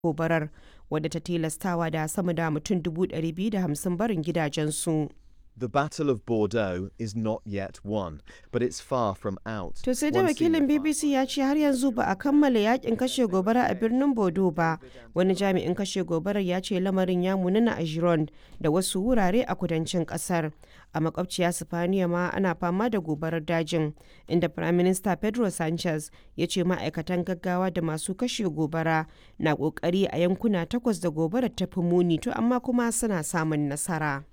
gobarar wadda ta tilastawa da sama da mutum 250 barin gidajensu. The Battle of Bordeaux is not yet won, but it's far from out. To sai da One wakilin senior BBC ya ce har yanzu ba a kammala yakin kashe gobara a birnin Bodo ba. Wani jami'in kashe gobarar ya ce lamarin ya munana a Gironde da wasu wurare a kudancin kasar. A makwabciya Sifaniya ma ana fama da gobarar dajin, inda Prime Minister Pedro Sanchez ya ce ma'aikatan gaggawa da masu kashe gobara na kokari a yankuna takwas da gobarar ta fi muni to amma kuma suna samun nasara.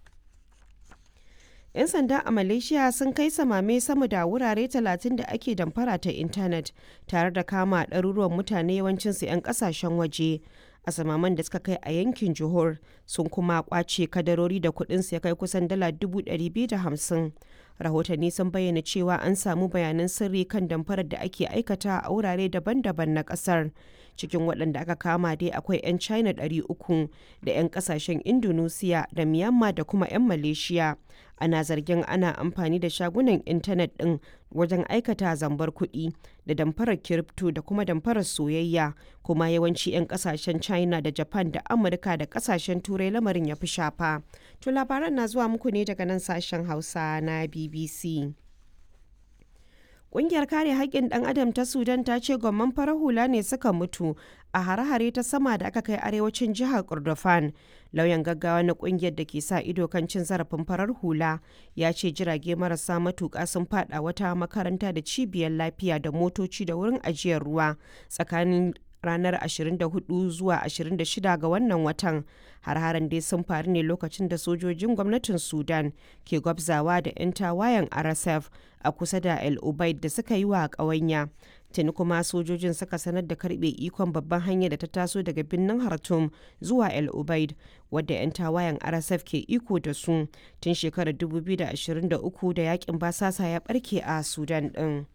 'yan sanda a malaysia sun kai samame sama da wurare 30 da ake damfara ta intanet tare da kama ɗaruruwan mutane yawancinsu 'yan ƙasashen waje a samaman da suka kai a yankin johor sun kuma kwace kadarori da kuɗinsu ya kai kusan dala 250 rahotanni sun bayyana cewa an samu bayanan sirri kan damfarar da ake aikata a wurare daban-daban na ƙasar cikin waɗanda aka kama dai akwai 'yan china 300 da 'yan ƙasashen indonesia da myanmar da kuma 'yan malaysia ana zargin ana amfani da shagunan intanet ɗin wajen aikata zambar kuɗi da damfarar kiripto da kuma damfarar soyayya kuma yawanci 'yan ƙasashen china da japan da amurka da ƙasashen turai lamarin ya fi shafa to labaran na zuwa muku ne daga nan sashen hausa na bbc Ƙungiyar kare haƙƙin ɗan adam ta Sudan ta ce gwamman farar hula ne suka mutu a hare-hare ta sama da aka kai arewacin jihar Kordofan. Lauyan gaggawa na ƙungiyar da ke sa ido kan cin zarafin farar hula ya ce jirage marasa matuƙa sun faɗa wata makaranta da cibiyar lafiya da motoci da wurin ajiyar ruwa tsakanin ranar 24 zuwa 26 ga wannan watan har-haren dai sun faru ne lokacin da sojojin gwamnatin sudan ke gwabzawa da 'yan tawayen rsf a kusa da el ubaid da suka yi wa ƙawanya tuni kuma sojojin suka sanar da karbe ikon babban hanyar da ta taso daga birnin hartum zuwa el ubaid wadda 'yan tawayen rsf ke iko da su tun shekarar 2023 da yakin basasa ya barke a sudan din.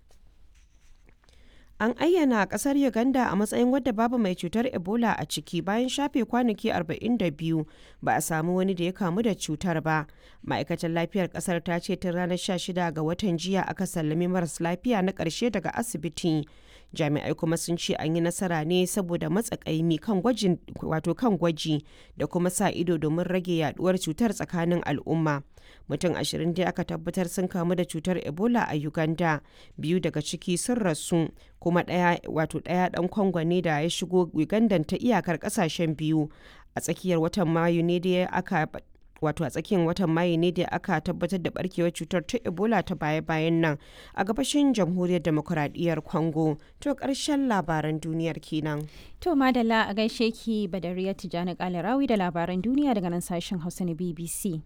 An ayyana kasar Uganda a matsayin wadda babu mai cutar Ebola a ciki bayan shafe kwanaki 42 ba a samu wani da ya kamu da cutar ba. Ma'aikatar lafiyar kasar ta ce tun ranar 16 ga watan jiya aka sallami maras lafiya na ƙarshe daga asibiti. Jami'ai kuma sun ce an yi nasara ne saboda matsakaimi kan gwajin wato kan gwaji da kuma sa ido domin rage yaduwar cutar tsakanin al'umma. Mutum ashirin dai aka tabbatar sun kamu da cutar Ebola a Uganda, biyu daga ciki sun rasu, kuma ɗaya wato ɗaya ɗan Kongo ne da ya shigo Uganda ta iyakar ƙasashen biyu. A tsakiyar watan Mayu ne da aka wato a tsakiyar watan mayu ne da aka tabbatar da barkewar cutar ta ebola ta baya-bayan nan a gabashin jamhuriyar demokuraɗiyyar congo to ƙarshen labaran duniyar kenan To madalla a gaishe ki Badariya Tijjani Kalarawi da labaran duniya daga nan sashen Hausa na BBC.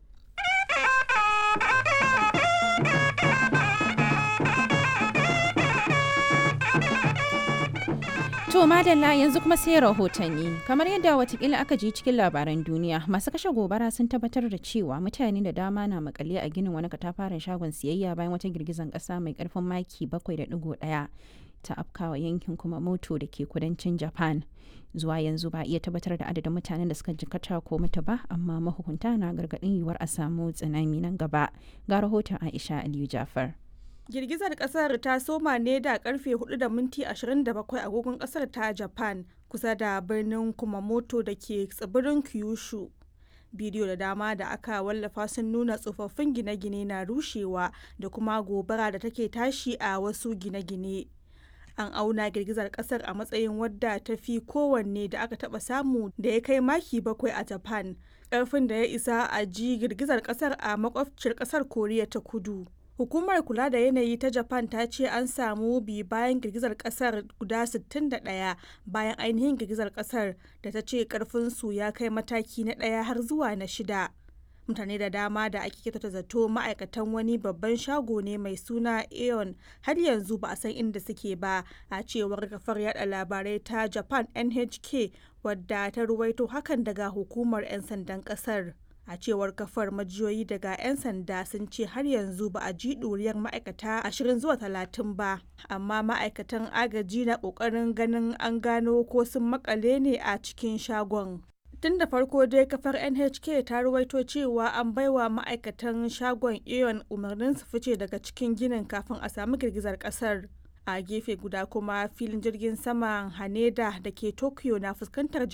To madalla yanzu kuma sai rahotanni kamar yadda watakila aka ji cikin labaran duniya masu kashe gobara sun tabbatar da cewa mutane da dama na makale a ginin wani katafaren shagon siyayya bayan wata girgizan kasa mai karfin maki 7.1 ta afkawa yankin kuma moto da ke kudancin japan zuwa yanzu ba iya tabbatar da adadin mutanen da suka jikata ko mutu ba amma mahukunta na gargadin yiwuwar a samu tsunami nan gaba ga rahoton aisha aliyu jafar Girgizar kasar ta soma ne da karfe 4 da minti 27 agogon kasar ta Japan kusa da birnin Kumamoto da ke tsibirin Kyushu. Bidiyo da dama da aka wallafa sun nuna tsofaffin gine-gine na rushewa da kuma gobara da take tashi a wasu gine-gine. An auna girgizar kasar a matsayin wadda ta fi kowanne da aka taba samu da ya kai maki bakwai a Japan. Karfin da ya isa a ji girgizar kasar a makwabciyar kasar Koriya ta kudu. Hukumar kula da yanayi ta Japan ta ce an samu bi bayan girgizar kasar guda 61 bayan ainihin girgizar kasar da ta ce karfinsu ya kai mataki na ɗaya har zuwa na shida. Mutane da dama da ake kyautata zato ma'aikatan wani babban shago ne mai suna Aeon har yanzu ba a san inda suke ba a cewar kafar yada labarai ta Japan NHK wadda ta ruwaito hakan daga hukumar 'yan sandan kasar. a cewar kafar majiyoyi daga 'yan sanda sun ce har yanzu ba a ji ɗuriyar ma'aikata 20 zuwa 30 ba amma ma'aikatan agaji na ƙoƙarin ganin an gano ko sun makale ne a cikin shagon tun da farko dai kafar nhk ta ruwaito cewa an baiwa ma'aikatan shagon aeon umarnin su fice daga cikin ginin kafin a samu girgizar kasar a gefe guda kuma filin jirgin saman haneda da ke tokyo na fuskantar